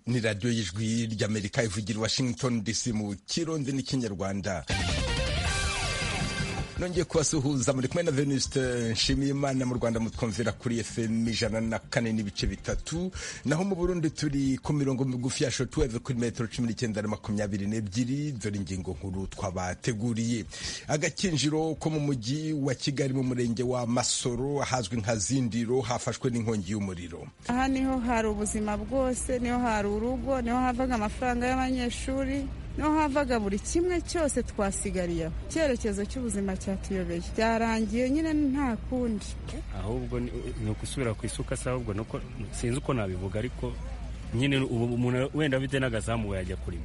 ni radiyo y'ijwi ry'amerika ivugira washington dc mu kirundi n'ikinyarwanda nongeye kubasuhuza muri kumwe na venuste nshimiye imana mu rwanda mutwumvira kuri fm ijana na kane n'ibice bitatu naho mu burundi turi ku mirongo migufi ya shotweve kuri metero cumi n'icyenda na makumyabiri n'ebyiri dore ingingo nkuru twabateguriye agakinjiro ko mu mujyi wa kigali mu murenge wa masoro ahazwi nka zindiro hafashwe n'inkongi y'umuriro aha niho hari ubuzima bwose niho hari urugo niho havaga amafaranga y'abanyeshuri no havaga buri kimwe cyose twasigariyeho icyerekezo cy'ubuzima cyatuyobeye byarangiye nyine nta kundi ahubwo ni ukusubira ku isuka se ahubwo sinzi uko nabivuga ariko nyine ubu umuntu wenda afite n'agazamu yajya kurima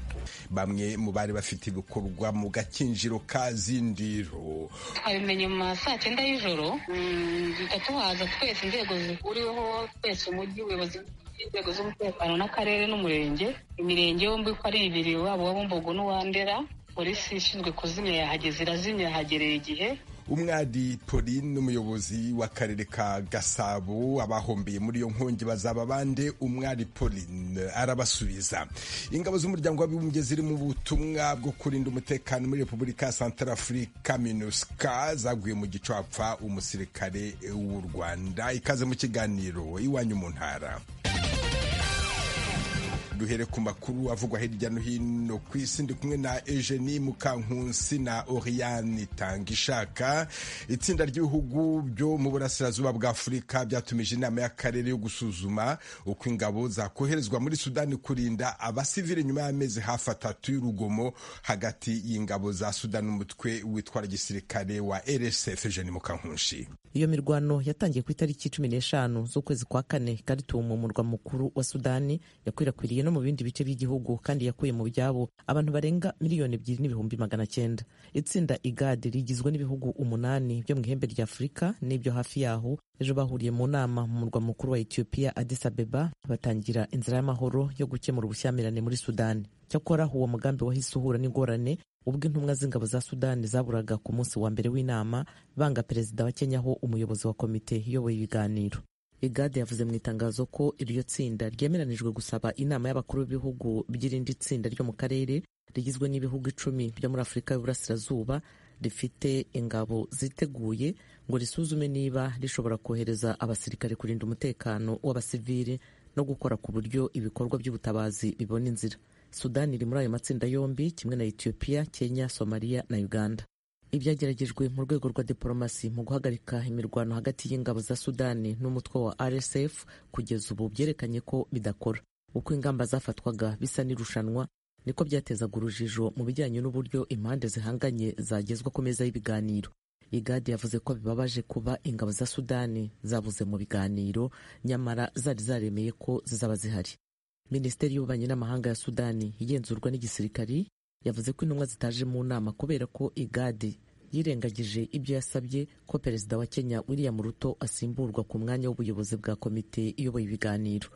bamwe mu bari bafite ibikorwa mu gakinjiro ka zindiro abimenya mu ma saa cyenda y'ijoro duhita tuhaza twese inzego zihuriweho twese umujyi ubuyobozi inzego z'umutekano n'akarere n'umurenge imirenge yombi uko ari ibiri waba uwa bumbogo n'uwandera polisi ishinzwe kuzimya yahageze irazimya yahagereye igihe umwari Pauline n'umuyobozi w'akarere ka gasabo abahombeye muri iyo nkongi bazaba bande umwari Pauline arabasubiza ingabo z'umuryango w'abibumbye ziri mu butumwa bwo kurinda umutekano muri repubulika ya santarafurika minuska zaguye mu gico hapfa umusirikare w'u rwanda ikaze mu kiganiro iwanyu mu ntara duhere ku makuru avugwa hirya no hino ku isi ndi kumwe na Eugenie Mukankunsi na Oriane Tangishaka itsinda ry'ibihugu byo mu burasirazuba bwa Afurika byatumije inama y'akarere yo gusuzuma uko ingabo zakoherezwa muri Sudani kurinda abasivili nyuma y'amezi hafi atatu y'urugomo hagati y'ingabo za Sudani umutwe witwara gisirikare wa RSF Eugenie Mukankunshi iyo mirwano yatangiye ku itariki cumi n'eshanu z'ukwezi kwa kane Khartoum umurwa mukuru wa Sudani yakwirakwiriye no mu bindi bice by'igihugu kandi yakuye mu byabo abantu barenga miliyoni ebyiri n'ibihumbi magana cyenda itsinda igad rigizwe n'ibihugu umunani byo mu ihembe rya afurika n'ibyo hafi yaho ejo bahuriye mu nama mu murwa mukuru wa etiyopiya addis abeba batangira inzira y'amahoro yo gukemura ubushyamirane muri sudani cyakora uwo mugambi wahise uhura n'ingorane ubwo intumwa z'ingabo za sudani zaburaga ku munsi wa mbere w'inama banga perezida wa kenya ho umuyobozi wa komite iyoboye ibiganiro igade yavuze mu itangazo ko iryo tsinda ryemeranijwe gusaba inama y'abakuru b'ibihugu by'irindi tsinda ryo mu karere rigizwe n'ibihugu icumi byo muri afurika y'uburasirazuba rifite ingabo ziteguye ngo risuzume niba rishobora kohereza abasirikare kurinda umutekano w'abasivili no gukora ku buryo ibikorwa by'ubutabazi bibona inzira sudani iri muri ayo matsinda yombi kimwe na etiyopiya kenya somaliya na uganda ibyageragejwe mu rwego rwa diporomasi mu guhagarika imirwano hagati y'ingabo za sudani n'umutwe wa rsf kugeza ubu byerekanye ko bidakora uko ingamba zafatwaga bisa n'irushanwa niko byatezaga urujijo mu bijyanye n'uburyo impande zihanganye zagezwa ku meza y'ibiganiro igadi yavuze ko bibabaje kuba ingabo za sudani zabuze mu biganiro nyamara zari zaremeye ko zizaba zihari minisiteri y'ububanyi n'amahanga ya sudani igenzurwa n'igisirikari yavuze ko intumwa zitaje mu nama kubera ko igadi yirengagije ibyo yasabye ko perezida wa kenya william ruto asimburwa ku mwanya w'ubuyobozi bwa komite iyoboye ibiganiro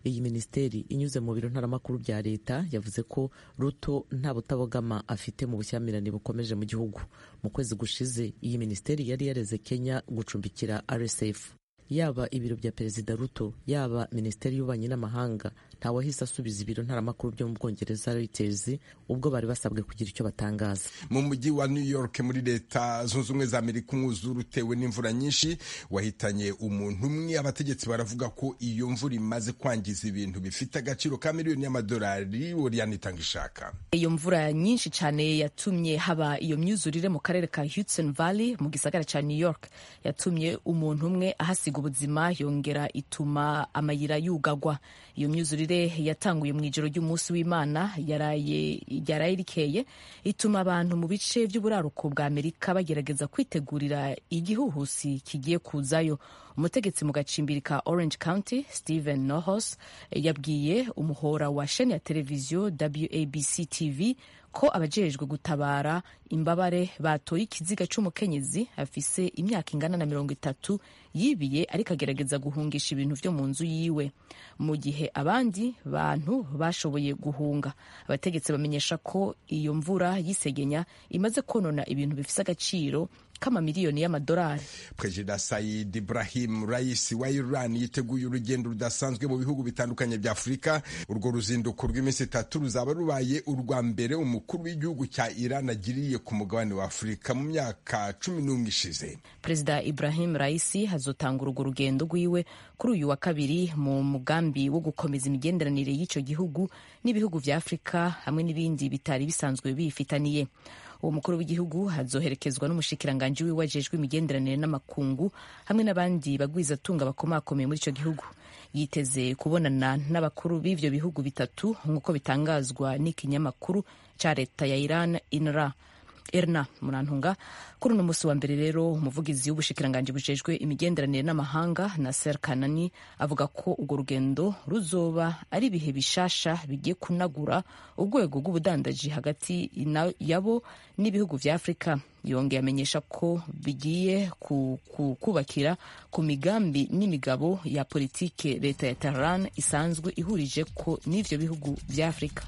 iyi minisiteri inyuze mu biro ntaramakuru bya leta yavuze ko ruto nta butabogama afite mu bushyamirane bukomeje mu gihugu mu kwezi gushize iyi minisiteri yari yareze kenya gucumbikira rsf yaba ibiro bya perezida ruto yaba minisiteri y'ububanyi n'amahanga ntawahise asubiza ibiro ntaramakuru byo mu bwongereza Reuters ubwo bari basabwe kugira icyo batangaza mu mujyi wa New York muri leta zunze ubumwe za Amerika umwuzure utewe n'imvura nyinshi wahitanye umuntu umwe abategetsi baravuga ko iyo mvura imaze kwangiza ibintu bifite agaciro ka miliyoni y'amadolari Oriane Tangishaka iyo mvura nyinshi cyane yatumye haba iyo myuzurire mu karere ka Hudson Valley mu gisagara cya New York yatumye umuntu umwe ahasiga ubuzima yongera ituma amayira yugagwa iyo myuzurire yatanguye mu ijoro ry'umunsi w'imana yaraye rikeye ituma abantu mu bice by'uburaruko bwa amerika bagerageza kwitegurira igihuhusi kigiye kuzayo umutegetsi mu gacimbi ka orange county steven nohos yabwiye umuhora wa sheni ya televiziyo wabc tv ko abajejwe gutabara imbabare batoye ikiziga cy'umukenyezi afise imyaka ingana na mirongo itatu yibiye ariko agerageza guhungisha ibintu byo mu nzu yiwe mu gihe abandi bantu bashoboye guhunga abategetsi bamenyesha ko iyo mvura y'isegenya imaze konona ibintu bifise agaciro k'amamiliyoni y'amadolari perezida sayid ibrahim rais wa iran yiteguye urugendo rudasanzwe mu bihugu bitandukanye bya afurika urwo ruzinduko rw'iminsi itatu ruzaba rubaye urwa mbere umukuru w'igihugu cya iran agiriye ku mugabane wa afurika mu myaka cumi n'umwe ishize perezida ibrahim raisi hazotanga urwo rugendo rwiwe kuri uyu wa kabiri mu mugambi wo gukomeza imigenderanire y'icyo gihugu n'ibihugu bya afurika hamwe n'ibindi bitari bisanzwe bifitaniye uwo mukuru w'igihugu hazoherekezwa n'umushikiranganji wiwe wajejwe imigenderanire n'amakungu hamwe n'abandi bagwizatunga bakomakomeye muri icyo gihugu yiteze kubonana n'abakuru b'ivyo bihugu bitatu nk'uko bitangazwa n'ikinyamakuru ca leta ya iran inra erna murantunga kuri uno musi wa mbere rero umuvugizi w'ubushikiranganji bujejwe imigenderanire n'amahanga naser kanani avuga ko urwo rugendo ruzoba ari ibihe bishasha bigiye kunagura urwego rw'ubudandaji hagati yabo n'ibihugu vya afurika yongeye amenyesha ko bigiye kubakira ku migambi n'imigabo ya politike leta ya tehran isanzwe ihurije ko n'ivyo bihugu vya afurika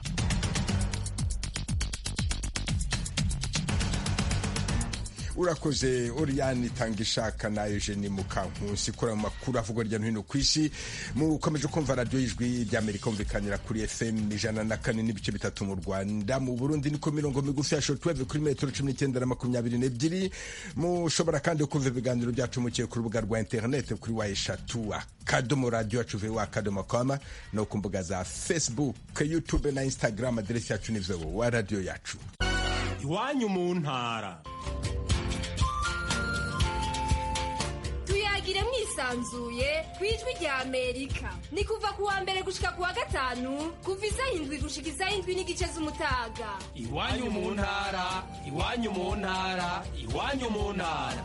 urakoze oriyani itanga ishaka na eugeni mukankusi ikora mu makuru avugwa hirya no hino ku isi mukomeje kumva radiyo y'ijwi ry'amerika umvikanira kuri fm ijana na kane n'ibice bitatu mu rwanda mu burundi niko mirongo migufi ya shotweve kuri metero cumi n'icyenda na makumyabiri n'ebyiri mushobora kandi kumva ibiganiro byacu mukiye ku rubuga rwa interinete kuri wa eshatu akadomo radiyo yacu ve wa akadomo kama no ku mbuga za facebook youtube na instagram aderesi yacu ni vewo wa radiyo yacu iwanyu mu ntara tuyagire mwisanzuye ku ijwi rya amerika ni kuva ku wa mbere gushika ku wa gatanu kuva isaha indwi gushika isaha indwi n'igice z'umutaga iwanyu mu ntara iwanyu mu ntara iwanyu mu ntara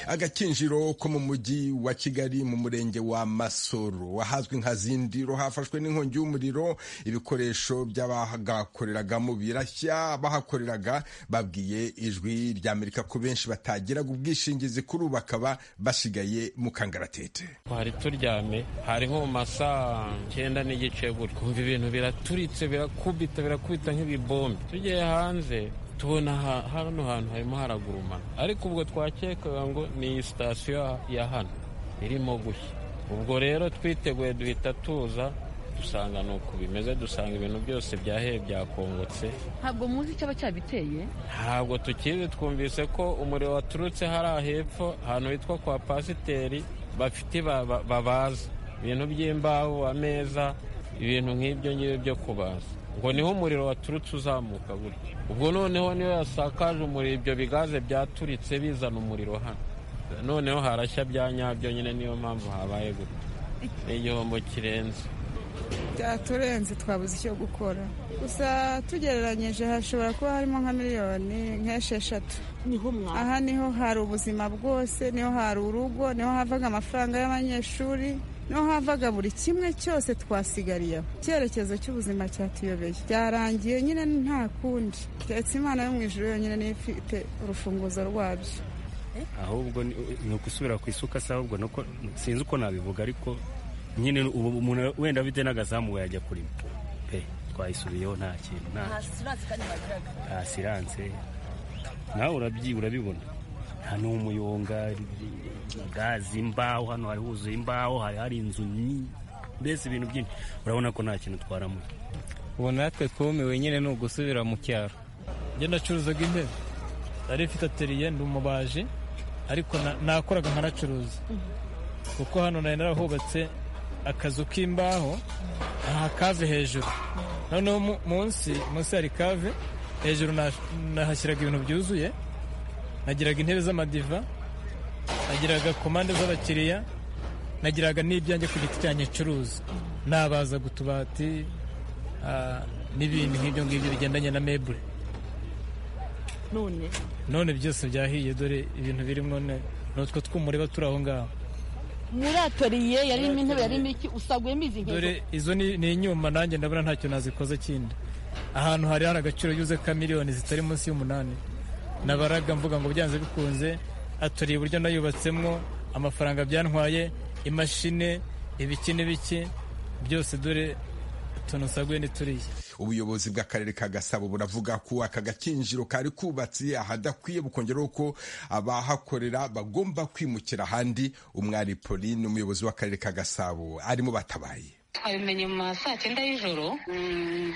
agakinjiro ko mu mujyi wa kigali mu murenge wa masoro ahazwi nka zindiro hafashwe n'inkongi y'umuriro ibikoresho by'abagakoreragamo birashya bahakoreraga babwiye ijwi rya amerika ko benshi batagiraga ubwishingizi kuri ubu bakaba basigaye mu kangaratete twari turyame hari nko mu masaa icyenda n'igice gutyo kumva ibintu biraturitse birakubita birakubita nk'ibibombe tugiye hanze tubona hano hantu harimo haragurumana ariko ubwo twakekaga ngo ni sitasiyo ya hano irimo gushya ubwo rero twiteguye duhita tuza dusanga ni uku bimeze dusanga ibintu byose byaheye byakongotse ntabwo muzi icyaba cyabiteye ntabwo tukizi twumvise ko umuriro waturutse hariya hepfo ahantu hitwa kwa pasiteri bafite babaza ibintu by'imbaho ameza ibintu nk'ibyo ngibyo byo kubaza ngo niho umuriro waturutse uzamuka gutyo ubwo noneho niyo yasakaje umuriro ibyo bigaze byaturitse bizana umuriro hano noneho harashya bya nyabyo nyine niyo mpamvu habaye gutyo ni igihombo kirenze byaturenze twabuze icyo gukora gusa tugereranyije hashobora kuba harimo nka miliyoni nk'esheshatu aha niho hari ubuzima bwose niho hari urugo niho havaga amafaranga y'abanyeshuri niho havaga buri kimwe cyose twasigariyeho icyerekezo cy'ubuzima cyatuyobeye byarangiye nyine nta kundi keretse imana yo mu ijoro yonyine niyo ifite urufunguzo rwabyo ahubwo ni ugusubira ku isuka se ahubwo sinzi uko nabivuga ariko nyine ubu umuntu wenda bite n'agazamu yajya kurima pe twayisubiyeho nta kintu nta siranse nawe urabibona hano umuyonga gazi imbaho hano hari huzuye imbaho hari hari inzu mbese ibintu byinshi urabona ko nta kintu twaramuye ubu natwe twumiwe nyine ni ugusubira mu cyaro njye nacuruzaga intebe nari mfite ateriye ndi umubaji ariko nakoraga nkanacuruza kuko hano nari narahubatse akazu k'imbaho aha kave hejuru noneho munsi munsi hari kave hejuru nahashyiraga ibintu byuzuye nagiraga intebe z'amadiva nagiraga komande z'abakiriya nagiraga n'ibyanjye ku giti cyanjye ncuruza nabaza utubati n'ibintu nk'ibyo ngibyo bigendanye na mebure none none byose byahiye dore ibintu birimo n'utwo tw'umureba turi aho ngaho muri atoriye yarimo intebe yarimo iki usaguyemo izi nk'izo dore izo ni inyuma nanjye ndabona ntacyo nazikoze kindi ahantu hari hari agaciro yuze ka miliyoni zitari munsi y'umunani nabaraga mvuga ngo byanze bikunze atoriye uburyo nayubatsemo amafaranga byantwaye imashini ibiki n'ibiki byose dore utuntu saguye n'ituriye ubuyobozi bw'akarere ka gasabo buravuga ko aka gakinjiro kari kubatse ahadakwiye bukongeraho ko abahakorera bagomba kwimukira ahandi umwari pauline umuyobozi w'akarere ka gasabo arimo batabaye twabimenye mu ma saa cyenda y'ijoro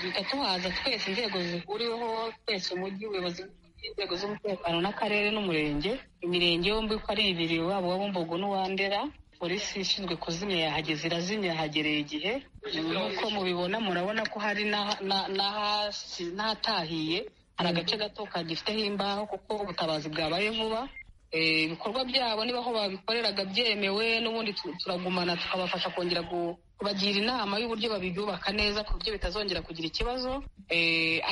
duhita tuhaza twese inzego zihuriweho twese umujyi ubuyobozi inzego z'umutekano n'akarere n'umurenge imirenge yombi uko ari ibiri waba uwa bumbogo n'uwandera polisi ishinzwe kuzimya yahageze irazimya yahagereye igihe nk'uko mubibona murabona ko hari n'ahatahiye hari agace gato kagifiteho imbaho kuko ubutabazi bwabaye vuba ibikorwa byabo niba aho babikoreraga byemewe n'ubundi turagumana tukabafasha kongera kubagira inama y'uburyo babibyubaka neza ku buryo bitazongera kugira ikibazo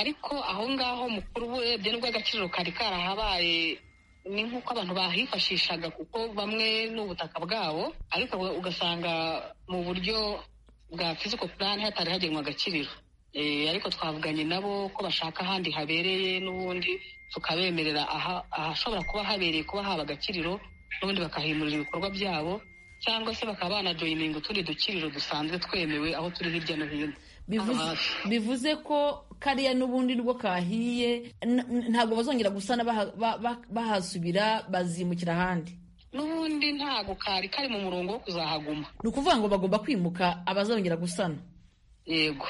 ariko aho ngaho mukuru urebye n'ubwo agaciro kari karahabaye ni nk'uko abantu bahifashishaga kuko bamwe ni ubutaka bwabo ariko ugasanga mu buryo bwa fiziko purani hatari hagenwa agaciro ariko twavuganye nabo ko bashaka ahandi habereye n'ubundi tukabemerera ahashobora kuba habereye kuba haba agakiriro n'ubundi bakahimurira ibikorwa byabo cyangwa se bakaba banajoyininga utundi dukiriro dusanzwe twemewe aho turi hirya no hino bivuze ko kariya n'ubundi rwo kahiye ntabwo bazongera gusana bahasubira bazimukira ahandi n'ubundi ntabwo kari kari mu murongo wo kuzahaguma ni ukuvuga ngo bagomba kwimuka abazongera gusana yego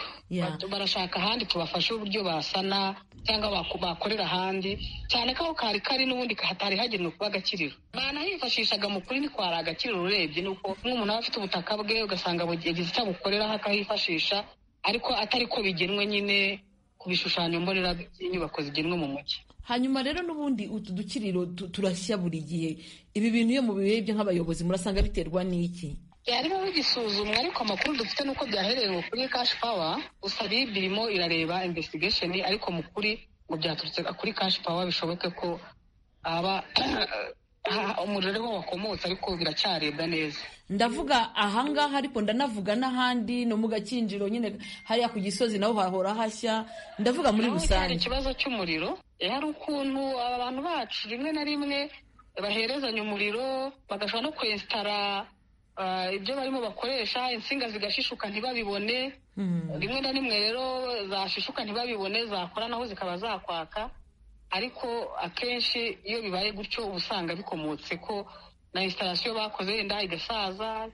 barashaka ahandi tubafashe uburyo basana cyangwa bakorera ahandi cyane ko aho kari kari n'ubundi hatari hagenewe kuba agakiriro banahifashishaga mu kuri ntikwara agakiriro urebye ni uko nk'umuntu aba afite ubutaka bwe ugasanga yagize icyo abukoreraho akahifashisha ariko atari ko bigenwe nyine ku bishushanyo mbonera by'inyubako zigenwe mu mujyi hanyuma rero n'ubundi utu dukiriro turashya buri gihe ibi bintu iyo mubirebye nk'abayobozi murasanga biterwa n'iki byarimo bigisuzumwa ariko amakuru dufite ni uko byaherewe kuri kashi pawa gusa rib irimo irareba imvesitigesheni ariko mu kuri ngo byaturutse kuri kashi pawa bishoboke ko haba umuriro ariho wakomotse ariko biracyarebwa neza ndavuga ahangaha ariko ndanavuga n'ahandi no mu gakinjiro nyine hariya ku gisozi naho hahora hashya ndavuga muri rusange ikibazo cy'umuriro hari ukuntu abantu bacu rimwe na rimwe baherezanya umuriro bagashobora no kwesitara ibyo barimo bakoresha insinga zigashishuka ntibabibone rimwe na rimwe rero zashishuka ntibabibone zakora naho zikaba zakwaka ariko akenshi iyo bibaye gutyo uba usanga bikomotse ko na insitasiyo bakoze wenda igasaza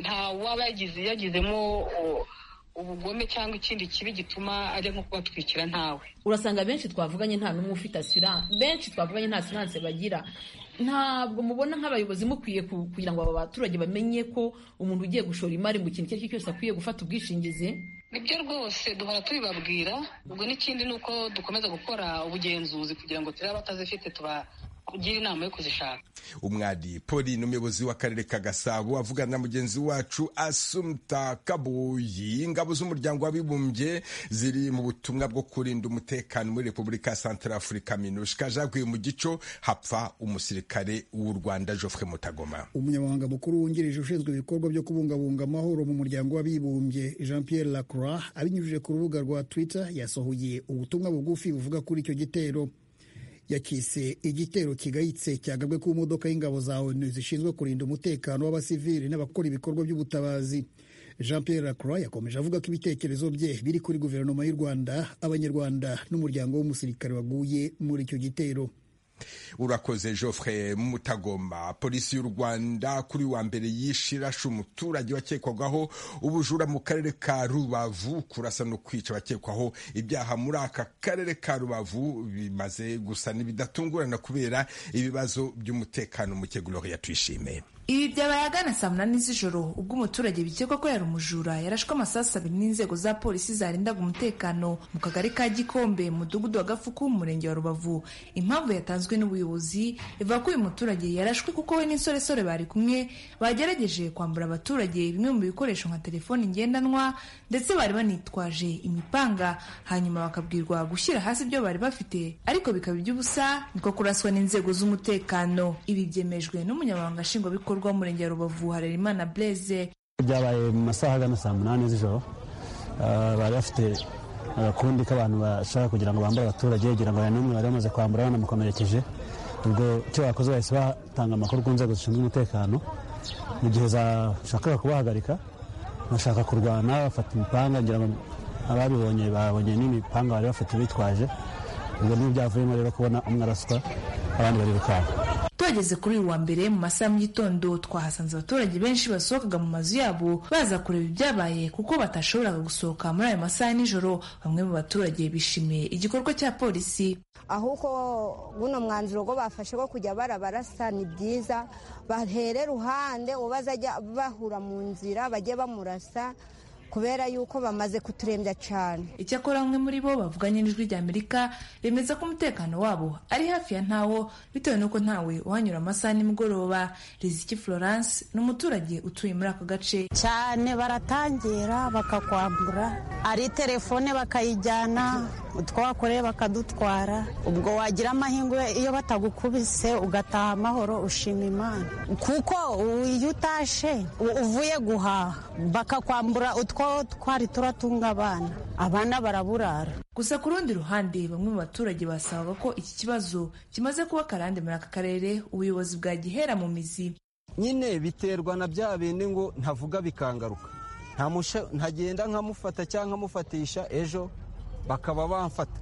nta waba yagizemo ubugome cyangwa ikindi kibi gituma ajya nko kubatwikira ntawe urasanga benshi twavuganye nta n'umwe ufite asiranse benshi twavuganye nta asiranse bagira ntabwo mubona nk'abayobozi mukwiye kugira ngo aba baturage bamenye ko umuntu ugiye gushora imari mu kintu icyo ari cyo cyose akwiye gufata ubwishingizi nibyo rwose duhora tubibabwira ubwo n'ikindi ni uko dukomeza gukora ubugenzuzi kugira ngo turebe abatazifite tuba kugira inama yo kuzishaka umwari pauline umuyobozi w'akarere ka gasabo avugana na mugenzi wacu asumta kabuyi ingabo z'umuryango w'abibumbye ziri mu butumwa bwo kurinda umutekano muri repubulika ya santara afurika minushika jaguye mu gico hapfa umusirikare w'u rwanda geoffrey mutagoma umunyamabanga mukuru wungirije ushinzwe ibikorwa byo kubungabunga amahoro mu muryango w'abibumbye jean pierre lacroix abinyujije ku rubuga rwa twitter yasohoye ubutumwa bugufi buvuga kuri icyo gitero yakise igitero kigayitse cyagabwe ku modoka y'ingabo za onu zishinzwe kurinda umutekano w'abasivili n'abakora ibikorwa by'ubutabazi jean pierre lacroix yakomeje avuga ko ibitekerezo bye biri kuri guverinoma y'u rwanda abanyarwanda n'umuryango w'umusirikare waguye muri icyo gitero urakoze geoffrey mutagoma polisi y'u rwanda kuri wa mbere yishirashe umuturage wakekwagaho ubujura mu karere ka rubavu kurasa no kwica abakekwaho ibyaha muri aka karere ka rubavu bimaze gusa n'ibidatungurana kubera ibibazo by'umutekano muke gloria tuyishime ibi byabaye agana saa munani z'ijoro ubwo umuturage bikekwa ko yari umujura yarashwe amasasu abiri n'inzego za polisi zarindaga umutekano mu kagari ka gikombe mu mudugudu wa gafuku mu murenge wa rubavu impamvu yatanzwe n'ubuyobozi ivuga ko uyu muturage yarashwe kuko we n'insoresore bari kumwe bagerageje kwambura abaturage bimwe mu bikoresho nka telefoni ngendanwa ndetse bari banitwaje imipanga hanyuma bakabwirwa gushyira hasi ibyo bari bafite ariko bikaba iby'ubusa niko kuraswa n'inzego z'umutekano ibi byemejwe n'umunyamabanga nshingwabikorwa ibikorwa mu murenge wa rubavu harerimana blaise byabaye mu masaha agana saa munani z'ijoro bari bafite agakundi k'abantu bashaka kugira ngo bambure abaturage kugira ngo hari n'umwe bari bamaze kwambura banamukomerekeje ubwo icyo bakoze bahise batanga amakuru ku nzego zishinzwe umutekano mu gihe zashakaga kubahagarika bashaka kurwana bafata imipanga ngira ngo ababibonye babonye n'imipanga bari bafite bitwaje ubwo nibyo byavuyemo rero kubona umwe araswa abandi barirukanka tugeze kuri uyu wa mbere mu masaha mu gitondo twahasanze abaturage benshi basohokaga mu mazu yabo baza kureba ibyabaye kuko batashoboraga gusohoka muri ayo masaha nijoro bamwe mu baturage bishimiye igikorwa cya polisi ahubwo buno mwanzuro go bafashe ko kujya barabarasa ni byiza bahere ruhande ubazajya bahura mu nzira bajye bamurasa kubera yuko bamaze kuturembya cyane icyakora bamwe muri bo bavuganye n'ijwi ry'amerika bemeza ko umutekano wabo ari hafi ya ntawo bitewe n'uko ntawe uhanyura amasaha nimugoroba riziki florence ni umuturage utuye muri ako gace cyane baratangira bakakwambura ari telefone bakayijyana utwakoreye bakadutwara ubwo wagira amahirwe iyo batagukubise ugataha amahoro ushima imana kuko iyo utashe uvuye guhaha bakakwambura utwa twari turatunga abana abana baraburara gusa ku rundi ruhande bamwe mu baturage basabaga ko iki kibazo kimaze kuba akarande muri aka karere ubuyobozi bwagihera mu mizi nyine biterwa na bya bindi ngo ntavuga bikangaruka ntagenda nkamufata cyangwa nkamufatisha ejo bakaba bamfata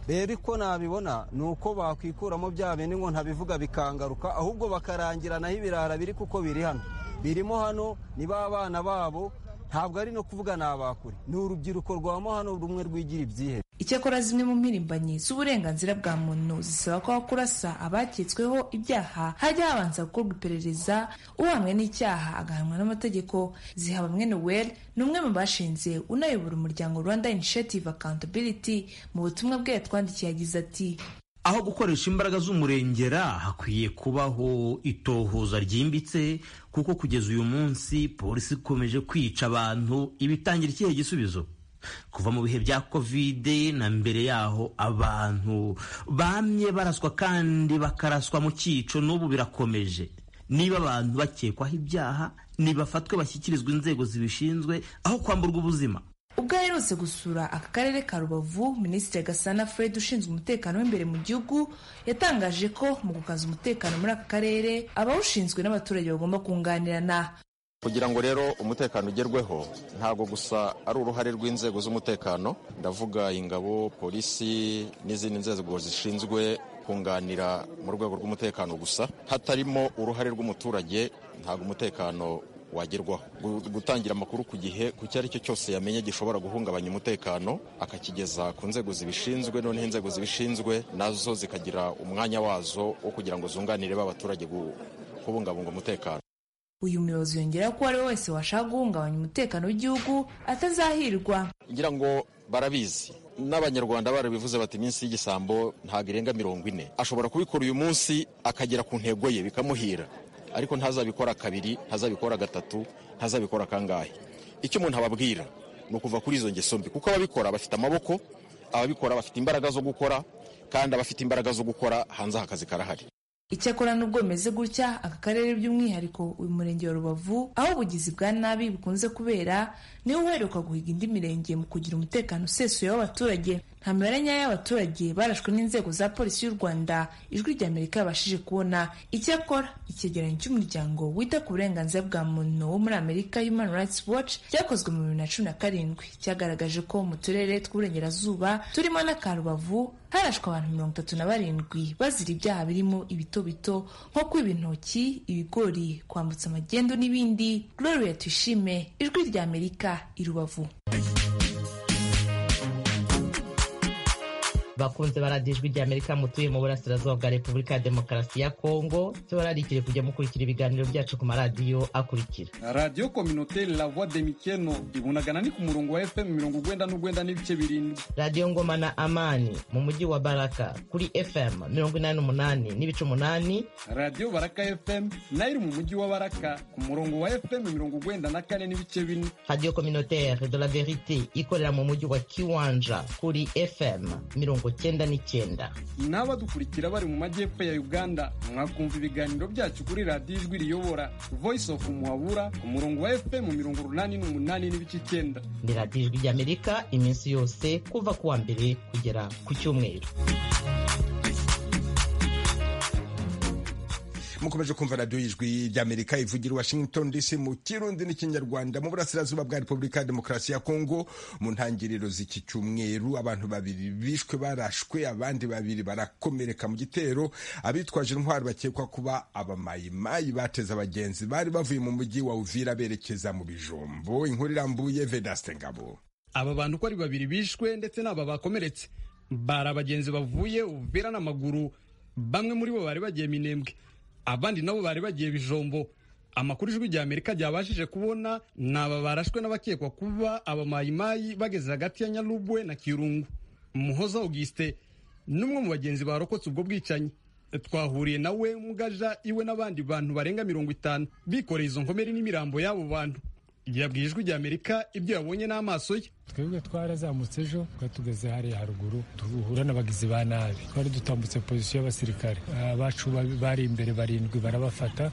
rero uko nabibona ni uko bakwikuramo bya bindi ngo ntabivuga bikangaruka ahubwo bakarangiranaho ibirara biri kuko biri hano birimo hano ni ba bana babo ntabwo ari no kuvuga ni abakure ni urubyiruko rwa hano rumwe rwigira ibyihebe icyakora zimwe mu mpirimbanyi z'uburenganzira bwa muntu zisaba ko kurasa abaketsweho ibyaha hajya habanza gukorwa iperereza uhamwe n'icyaha agahanwa n'amategeko ziha bamwe noel ni umwe mu bashinze unayobora umuryango rwanda initiative accountability mu butumwa bwe yatwandikiye yagize ati aho gukoresha imbaraga z'umurengera hakwiye kubaho itohoza ryimbitse kuko kugeza uyu munsi polisi ikomeje kwica abantu ibitangira ikihe gisubizo kuva mu bihe bya kovide na mbere yaho abantu bamye baraswa kandi bakaraswa mu cyico n'ubu birakomeje niba abantu bakekwaho ibyaha nibafatwe bashyikirizwe inzego zibishinzwe aho kwamburwa ubuzima ubwo aherutse gusura aka karere ka rubavu minisitiri gasana fred ushinzwe umutekano w'imbere mu gihugu yatangaje ko mu gukaza umutekano muri aka karere abawushinzwe n'abaturage bagomba kunganirana kugira ngo rero umutekano ugerweho ntabwo gusa ari uruhare rw'inzego z'umutekano ndavuga ingabo polisi n'izindi nzego zishinzwe kunganira mu rwego rw'umutekano gusa hatarimo uruhare rw'umuturage ntabwo umutekano wagerwaho gutangira amakuru ku gihe ku icyo ari cyo cyose yamenye gishobora guhungabanya umutekano akakigeza ku nzego zibishinzwe noneho inzego zibishinzwe nazo zikagira umwanya wazo wo kugira ngo zunganire b'abaturage kubungabunga umutekano uyu muyobozi yongera ko uwo ari we wese washaka guhungabanya umutekano w'igihugu atazahirwa ngira ngo barabizi n'abanyarwanda barabivuze bati iminsi y'igisambo ntabwo irenga mirongo ine ashobora kubikora uyu munsi akagera ku ntego ye bikamuhira ariko ntazabikora kabiri ntazabikora gatatu ntazabikora kangahe icyo umuntu ababwira ni ukuva kuri izo ngeso mbi kuko ababikora bafite amaboko ababikora bafite imbaraga zo gukora kandi abafite imbaraga zo gukora hanze aha akazi karahari icyakora n'ubwo bimeze gutya aka karere by'umwihariko uyu murenge wa rubavu aho ubugizi bwa nabi bukunze kubera niwo uheruka guhiga indi mirenge mu kugira umutekano usesuye w'abaturage nta mibare nyayo y'abaturage barashwe n'inzego za polisi y'u rwanda ijwi rya amerika yabashije kubona icyakora icyegeranyo cy'umuryango wita ku burenganzira bwa muntu wo muri amerika human rights watch cyakozwe mu bibiri na cumi na karindwi cyagaragaje ko mu turere tw'uburengerazuba turimo n'akarubavu harashwe abantu mirongo itatu na barindwi bazira ibyaha birimo ibitobito nko kwiba intoki ibigori kwambutsa amagendo n'ibindi gloria tuyishime ijwi rya amerika i rubavu bakunze baradiyo ijwi ry'amerika mutuye mu burasirazuba bwa repubulika ya demokarasi ya kongo tuba bararikire kujya mukurikira ibiganiro byacu ku maradiyo akurikira radiyo kominote la voix de mikeno ibunagana ni ku murongo wa fm mirongo urwenda n'urwenda n'ibice birindwi radiyo ngoma na amani mu mujyi wa baraka kuri fm mirongo inani n'umunani n'ibice umunani radiyo baraka fm nayo iri mu mujyi wa baraka ku murongo wa fm mirongo urwenda na kane n'ibice bine radiyo kominotere de la verite ikorera mu mujyi wa kiwanja kuri fm mirongo cyenda n'icyenda n'abadukurikira bari mu majyepfo ya uganda mwakumva ibiganiro byacu kuri radiyo ijwi riyobora voice of muhabura ku murongo wa fm mirongo urunani n'umunani n'ibice icyenda ni radiyo ijwi ry'amerika iminsi yose kuva ku wa mbere kugera ku cyumweru mukomeje kumva radiyo y'ijwi ry'amerika ivugira washington dc mu kirundi n'ikinyarwanda mu burasirazuba bwa repubulika ya demokarasi ya kongo mu ntangiriro z'iki cyumweru abantu babiri bishwe barashwe abandi babiri barakomereka mu gitero abitwaje intwari bakekwa kuba abamayimayi bateze abagenzi bari bavuye mu mujyi wa uvira berekeza mu bijombo inkuru irambuye vedaste ngabo aba bantu uko ari babiri bishwe ndetse n'aba bakomeretse bari abagenzi bavuye uvira n'amaguru bamwe muri bo bari bagiye minembwe abandi nabo bari bagiye bijombo amakuru ijwi rya amerika ryabashije kubona ni aba barashwe n'abakekwa kuba abamayimayi bageze hagati ya nyarubwe na kirungu muhoza auguste n'umwe mu bagenzi barokotse ubwo bwicanyi twahuriye nawe mugaja iwe n'abandi bantu barenga mirongo itanu bikoreye izo nkomere n'imirambo y'abo bantu yabwiye ijwi rya amerika ibyo yabonye n'amaso ye twebwe twarazamutse ejo twari tugeze hariya haruguru duhura n'abagizi ba nabi twari dutambutse pozisiyo y'abasirikare abacu bari imbere barindwi barabafata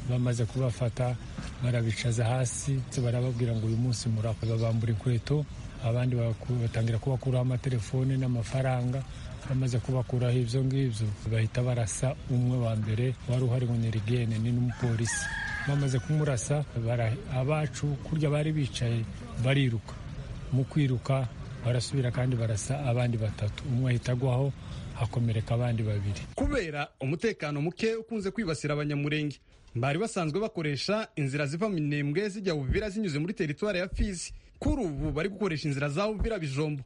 bamaze kubafata barabicaza hasi barababwira ngo uyu munsi murapfa babambura inkweto abandi batangira kubakuraho amatelefone n'amafaranga bamaze kubakuraho ibyo ngibyo bahita barasa umwe wa mbere wari uhari ngo ni rigene ni n'umupolisi bamaze kumurasa abacu kurya bari bicaye bariruka mu kwiruka barasubira kandi barasa abandi batatu umwe ahita agwaho hakomereka abandi babiri kubera umutekano muke ukunze kwibasira abanyamurenge bari basanzwe bakoresha inzira ziva mu minembwe zijya uvira zinyuze muri teritwari ya fizi kuri ubu bari gukoresha inzira za uvira bijombo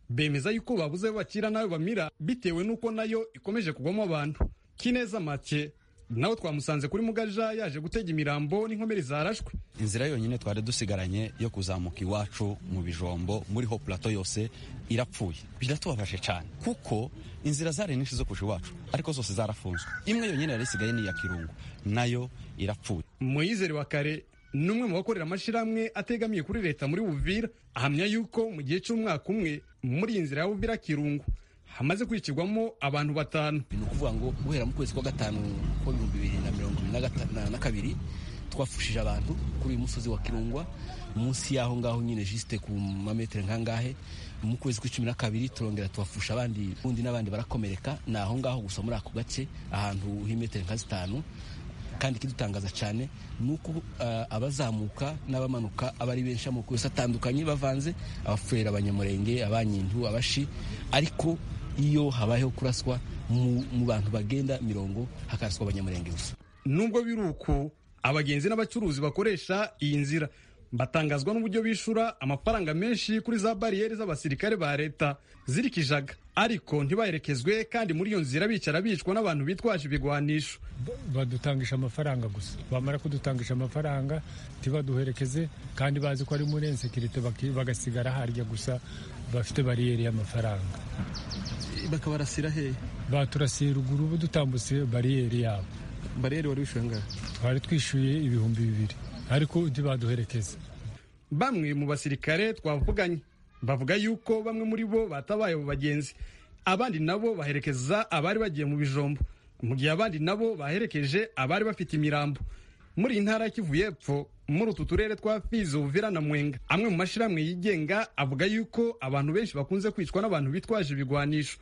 bemeza yuko babuze aho bakira n'ayo bamira bitewe n'uko nayo ikomeje kugwamo abantu kineza make nawe twamusanze kuri mugaja yaje gutega imirambo n'inkomere zarashwe inzira yonyine twari dusigaranye yo kuzamuka iwacu mu bijombo muri ho plato yose irapfuye biratubabaje cyane kuko inzira zari nyinshi zo kuja iwacu ariko zose zarafunzwe imwe yonyine yari isigaye ni iya kirungu nayo irapfuye muyizere wa kare ni umwe mu bakorera amashyirahamwe ategamiye kuri leta muri buvira ahamya yuko mu gihe cy'umwaka umwe muri iyi nzira ya buvira kirungu hamaze kwicirwamo abantu batanu ni ukuvuga ngo guhera mu kwezi kwa gatanu ko ibihumbi bibiri na mirongo ibiri na kabiri twafushije abantu kuri uyu musozi wa kirungwa munsi y'aho ngaho nyine jisite ku mametero nkangahe mu kwezi kw'icumi na kabiri turongera tubafusha abandi ubundi n'abandi barakomereka ni aho ngaho gusa muri ako gace ahantu h'imetero nka zitanu kandi ikidutangaza cyane ni uko abazamuka n'abamanuka aba ari benshi amoko yose atandukanye bavanze abapfurera abanyamurenge abanyintu abashi ariko iyo habayeho kuraswa mu bantu bagenda mirongo hakaraswa abanyamurenge gusa nubwo biri uko abagenzi n'abacuruzi bakoresha iyi nzira batangazwa n'uburyo bishyura amafaranga menshi kuri za bariyeri z'abasirikare ba leta zirikijaga ariko ntibaherekezwe kandi muri iyo nzira bicara bicwa n'abantu bitwaje ibigwanisho badutangisha amafaranga gusa bamara kudutangisha amafaranga ntibaduherekeze kandi bazi ko ari muri ensekirite bagasigara harya gusa bafite bariyeri y'amafaranga bakabarasira hehe baturasiye ruguru ubu dutambutse bariyeri yabo bariyeri wari wishyuye angahe twari twishyuye ibihumbi bibiri ariko ntibaduherekeze bamwe mu basirikare twavuganye bavuga yuko bamwe muri bo batabaye abo bagenzi abandi nabo baherekeza abari bagiye mu bijombo mu gihe abandi nabo baherekeje abari bafite imirambo muri iyi ntara ya kivu y'epfo muri utu turere twa fizi uvira na mwenga amwe mu mashyirahamwe yigenga avuga yuko abantu benshi bakunze kwicwa n'abantu bitwaje ibigwanisho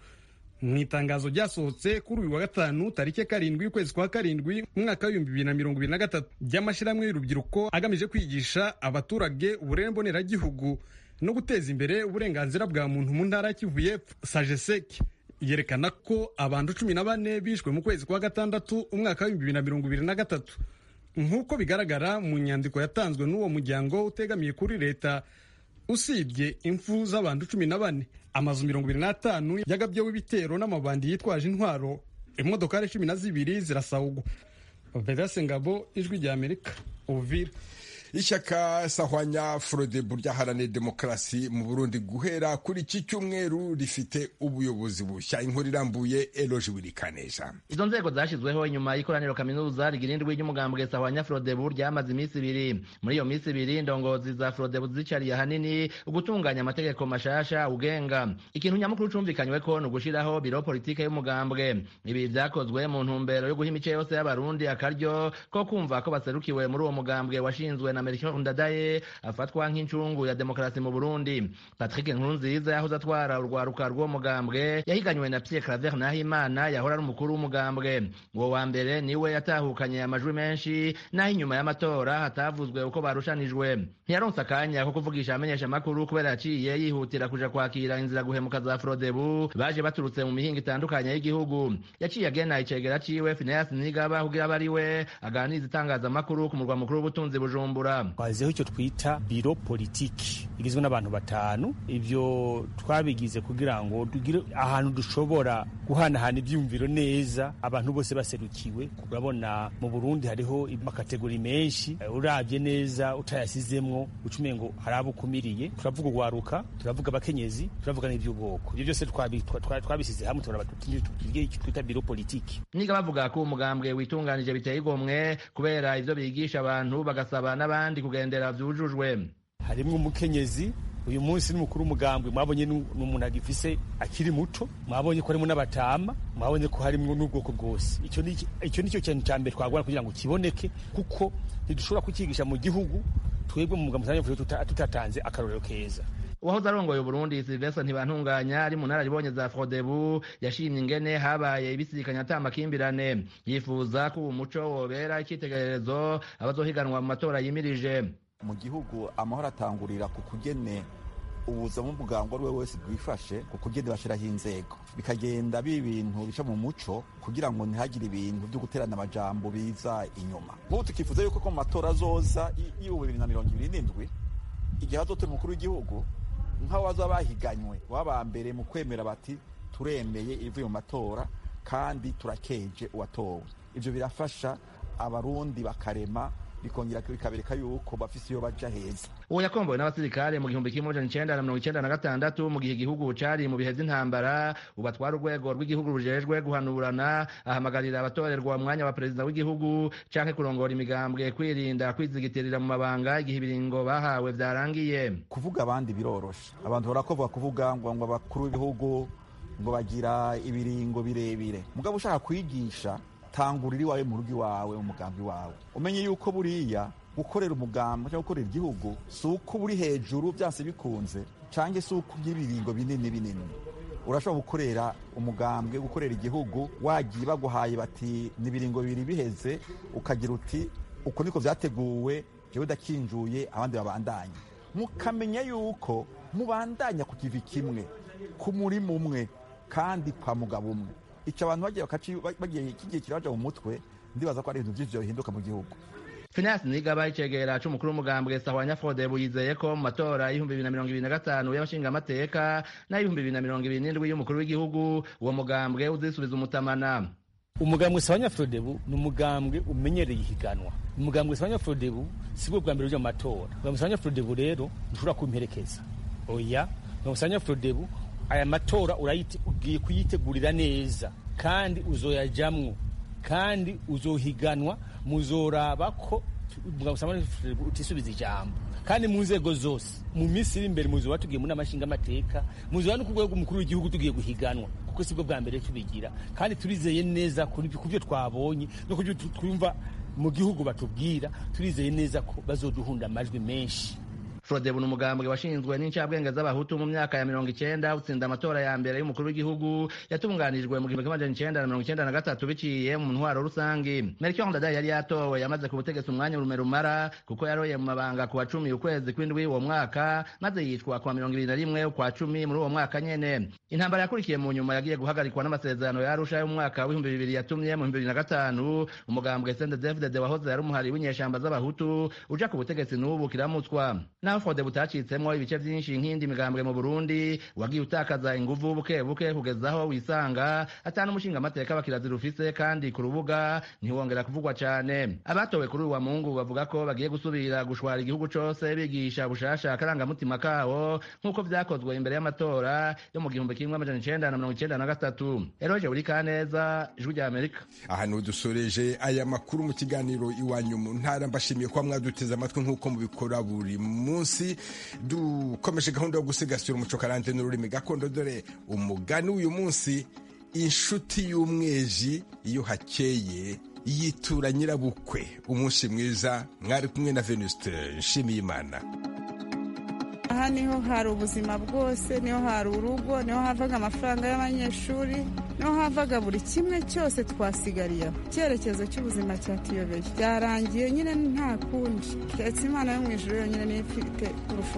mu itangazo ryasohotse kuri uyu wa gatanu tariki karindwi y'ukwezi kwa karindwi umwaka w'ibihumbi bibiri na mirongo ibiri na gatatu by'amashyirahamwe y'urubyiruko agamije kwigisha abaturage uburere mboneragihugu no guteza imbere uburenganzira bwa muntu mu ntara ya Kivu y'Epfo sajeseki yerekana ko abantu cumi na bane bishwe mu kwezi kwa gatandatu umwaka w'ibihumbi bibiri na mirongo ibiri na gatatu nk'uko bigaragara mu nyandiko yatanzwe n'uwo muryango utegamiye kuri leta usibye imfu z'abantu cumi na bane amazu mirongo ibiri n'atanu yagabyeho ibitero n'amabandi yitwaje intwaro imodokari cumi na zibiri zirasawugwa vedase ngabo ijwi rya amerika uvira ishyaka sahwanya forodebu ryaharanira demokarasi mu burundi guhera kuri iki cyumweru rifite ubuyobozi bushya inkuru irambuye eroje wirikanesha izo nzego zashyizweho nyuma y'ikoraniro kaminuza rigirindwi ry'umugambwe sahwanya forodebu ryamaze iminsi ibiri muri iyo minsi ibiri indongozi za forodebu zicariye ahanini gutunganya amategeko mashasha ugenga ikintu nyamukuru cumvikanywe ko ni ugushiraho biro politike y'umugambwe ibi byakozwe mu ntumbero yo guha imice yose y'abarundi akaryo ko kumva ko baserukiwe muri uwo mugambwe washinzwe Amerika Ndadaye afatwa nk'incungu ya demokarasi mu Burundi Patrick Nkurunziza yahoze atwara urwaruka rw'umugambwe yahiganywe na Pierre Claver Nahimana yahora ari umukuru w'umugambwe uwo wa mbere niwe yatahukanye amajwi menshi naho inyuma y'amatora hatavuzwe uko barushanijwe ntiyaronse akanya ko kuvugisha amenyesha amakuru kubera yaciye yihutira kuja kwakira inzira guhemuka za Frodebu baje baturutse mu mihinga itandukanye y'igihugu yaciye agena icegera ciwe Phineas Nigaba kugira abe ari we aganiriza itangazamakuru ku murwa mukuru w'ubutunzi Bujumbura twazizeho icyo twita biro politiki igizwe n'abantu batanu ibyo twabigize kugira ngo tugire ahantu dushobora guhanahana ibyumviro neza abantu bose baserukiwe urabona mu Burundi hariho amakategori menshi urabye neza utayasizemwo ucumenye ngo hari abo ukumiriye turavuga urwaruka turavuga abakenyezi turavuga n'iby'ubwoko ibyo byose twabisize hamwe tugire icyo twita biro politiki niga bavuga ko umugambwe witunganije biteye igomwe kubera ibyo bigisha abantu bagasaba n'abandi kugendera byujujwe harimo umukenyezi uyu munsi ni mukuru w'umugambwe mwabonye ni umuntu agifise akiri muto mwabonye ko harimo n'abatama mwabonye ko harimo n'ubwoko bwose icyo ni cyo kintu cya mbere twagora kugira ngo kiboneke kuko ntidushobora kukigisha mu gihugu twebwe mu mugambi tutatanze akarorero keza uwahoze arongoye Burundi Sylvestre Ntibantunganya ari mu nararibonye za Frodebu yashimye ingene habaye ibisikanya atamakimbirane yifuza ko uwo muco wobera icyitegererezo abazohiganwa mu matora yimirije mu gihugu amahoro atangurira ku kugene ubuzima bw'umuganga uwo ari we wese bwifashe ku kugene bashyiraho inzego bikagenda biba ibintu bica mu muco kugira ngo ntihagire ibintu byo guterana amajambo biza inyuma nk'ubu tukifuza yuko ko mu matora azoza y'ubu bibiri na mirongo ibiri n'indwi igihe hazotora umukuru w'igihugu nk'abo baza bahiganywe baba mbere mu kwemera bati turemeye ibivuye mu matora kandi turakeje uwatowe ibyo birafasha abarundi bakarema bikongera bikabereka yuko bafise iyo baja heza uwo yakombowe n'abasirikare mu gihumbi kimwe ijana icenda na mirongo icenda na gatandatu mu gihe igihugu cari mu bihe vy'intambara ubatwara urwego rw'igihugu rujejwe guhanurana ahamagarira abatorerwa umwanya wa perezida w'igihugu canke kurongora imigambwe kwirinda kwizigitirira mu mabanga igihe ibiringo bahawe vyarangiye kuvuga abandi biroroshe abantu barakovuga kuvuga ngo ngo abakuru b'ibihugu ngo bagira ibiringo birebire mugabo ushaka kwigisha tangurira iwawe mu rugo iwawe umugambi wawe umenye yuko buriya gukorera umugambi cyangwa gukorera igihugu si uko uri hejuru byase bikunze cyangwa si uko ugira ibiringo binini binini urashobora gukorera umugambi gukorera igihugu wagiye baguhaye bati n'ibiringo bibiri biheze ukagira uti uko niko byateguwe jewe udakinjuye abandi babandanya mukamenya yuko mubandanya ku kivi kimwe ku murima umwe kandi kwa mugabo umwe icyo abantu bagiye bagiye kigiye kiraja mu mutwe ndibaza ko ari ibintu byinshi bihinduka mu gihugu Phineas Nigaba icegera c'umukuru w'umugambwe Sahwanya Frodebu yizeye ko mu matora y'ibihumbi bibiri na mirongo ibiri na gatanu y'abashingamateka n'ay'ibihumbi bibiri na mirongo ibiri n'indwi y'umukuru w'igihugu uwo mugambwe uzisubiza umutamana umugambwe Sahwanya Frodebu ni umugambwe umenyereye ihiganwa umugambwe Sahwanya Frodebu si bwo bwa mbere uja mu matora umugambwe Sahwanya Frodebu rero ntushobora kumperekeza oya umugambwe Sahwanya Frodebu aya matora ugiye kuyitegurira neza kandi uzoyajamwo kandi uzohiganwa muzoraba ko utisubiza ijambo kandi mu nzego zose mu minsi iri imbere muzoba tugiye muri amashinga amateka muzoba no ku rwego umukuru w'igihugu tugiye guhiganwa kuko sibwo bwa mbere tubigira kandi turizeye neza ku byo twabonye no ku byo twumva mu gihugu batubwira turizeye neza ko bazoduhunda amajwi menshi Frodebu ni umugambwe washinzwe n'incabwenge z'abahutu mu myaka ya mirongo icenda utsinda amatora ya mbere y'umukuru w'igihugu yatunganijwe mu gihumbi kimwe icenda na mirongo icenda na gatatu biciye mu ntwaro rusangi melchior ndadaye yari yatowe yamaze ku butegetsi umwanya rumerumara kuko yaroye mu mabanga ku wa cumi ukwezi kw'indwi uwo mwaka maze yicwa ku wa mirongo ibiri na rimwe ukwa cumi muri uwo mwaka nyene intambara yakurikiye mu nyuma yagiye guhagarikwa n'amasezerano ya arusha y'umwaka w'ibihumbi bibiri yatumye mu bibiri na gatanu umugambwe sendedevdede wahoze yari umuhari w'inyeshamba z'abahutu uja ku butegetsi n'ubu kiramutswa fode butacitsemo ibice byinshi nk'indi migambwe mu burundi wagiye utakaza inguvu buke buke kugeza aho wisanga atanu umushinga amateka bakirazira ufise kandi ku rubuga ntiwongera kuvugwa cyane abatowe kuri uwa mungu bavuga ko bagiye gusubira gushwara igihugu cyose bigisha bushasha akarangamutima kawo nk'uko byakozwe imbere y'amatora yo mu gihumbi kimwe amajana icenda na mirongo icenda na gatatu eroje buri kaneza ijwi rya amerika aha ntidusoreje aya makuru mu kiganiro iwanyu mu ntara mbashimiye kuba mwaduteze amatwi nk'uko mubikora buri munsi dukomeje gahunda yo gusigasira umuco karande n'ururimi gakondo dore umugani w'uyu munsi inshuti y'umweji iyo hakeye yitura nyirabukwe umunsi mwiza mwari kumwe na venuste nshimiyimana aha niho hari ubuzima bwose niho hari urugo niho havaga amafaranga y'abanyeshuri niho havaga buri kimwe cyose twasigariyeho icyerekezo cy'ubuzima cyatuyobeye byarangiye nyine nta kundi keretse imana yo mu ijoro yonyine niyo ifite urufunguzo